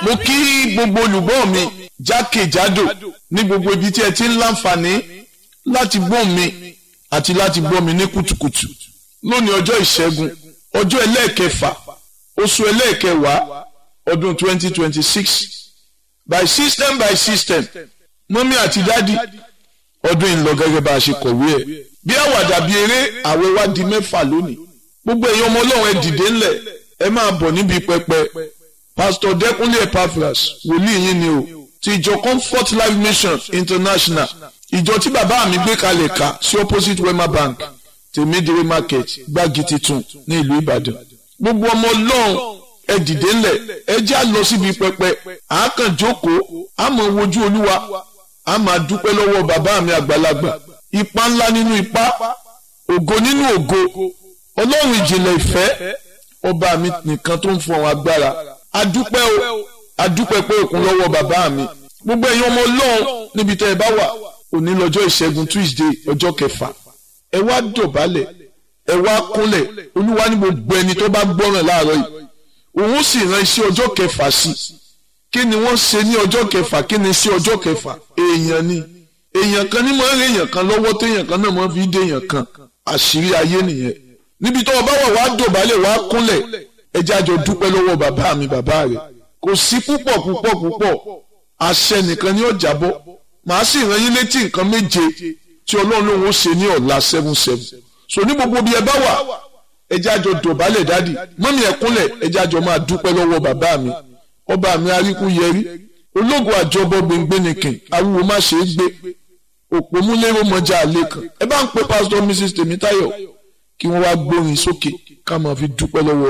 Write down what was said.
mo kí gbogbo olùgbọ́ mi jákèjádò ní gbogbo ibi tí ẹ ti ń láǹfààní láti gbọ́ mi àti láti gbọ́ mi ní kùtùkùtù lónìí ọjọ́ ìṣẹ́gun ọjọ́ ẹlẹ́ẹ̀kẹfà oṣù ẹlẹ́ẹ̀kẹwàá ọdún 2026 by system by system mọ́mí àti dádì ọdún ìlọ gẹ́gẹ́ bá a ṣe kọ̀wé ẹ̀ bí àwàdà bí eré àwẹ̀ wá di mẹ́fà lónìí gbogbo èèyàn ọmọ ọlọ́run ẹ dìde ńlẹ̀ ẹ máa bọ̀ níbi pẹpẹ pastor dẹkùnlé epaphras wòlíì yín ni o ti ìjọ comfort life mission international ìjọ tí bàbá mi gbé kalẹ̀ ká sí opposite wema bank tèmídìrí market gbági titun ní ìlú ìbàdàn gbogbo ọmọ ọlọ́run ẹ dìde ńlẹ̀ ẹ já lọ síbi pẹpẹ àákàn jókòó àmọ́ wojú olúwa a máa dúpẹ́ lọ́wọ́ bàbá mi àgbàlagbà ipa ńlá nínú ipa ògo nínú ògo ọlọ́run ìjìnlẹ̀ ìfẹ́ ọba mi nìkan tó ń fún àwọn agbára adúpẹ́ o adúpẹ́ pé òkun lọ́wọ́ bàbá mi gbogbo ẹ̀yin ọmọ ọlọ́run níbi tẹ́ ẹ bá wà òní lọ́jọ́ ìṣẹ́gun tuesday ọjọ́ kẹfà ẹ wá dọ̀bálẹ̀ ẹ wá kúnlẹ̀ olúwa ní gbogbo ẹni tó bá gbọ́ràn láàárọ̀ yìí òun sì rán iṣẹ́ ọjọ́ kẹfà sí kí ni wọ́n ṣe ní ọjọ́ kẹfà kí ni sí ọjọ́ kẹfà èèyàn ni èèyàn kan ní máa ń rí èèyàn kan lọ́wọ́ téèyàn kan náà máa fi dé èèyàn kan àṣírí ayé nìyẹn níbi tó o bá wà wá dọ̀bálẹ̀ wá kúnlẹ̀ ẹ jẹ́ àjọ dúpẹ́ lọ́wọ́ bàbá mi bàbá rẹ̀ kò sí púpọ̀ púpọ̀ púpọ̀ àṣẹ nìkan ni ó jábọ́ màá sì rán yín létí nǹkan méje tí ọlọ́run lòun ó ṣe ní ọ̀la seven seven so ní gbogbo bí ẹ bá wà ẹ jẹ́ àjọ dọ̀bálẹ̀ dádì mọ́mí ẹ kúnlẹ̀ ẹ jẹ́ àjọ máa dúpẹ́ lọ́wọ́ bàbá mi ọba mi aríkú yẹrí ológun àjọbọ gbẹngbẹnìkìn awúwo má ṣe é gbé òpómúlérò mọjà àlè kan ẹ bá ń pe pásítọ̀ mrs tèmítáyọ̀ kí wọ́n wá gbórin sókè ká máa fi dúpẹ́ lọ́wọ́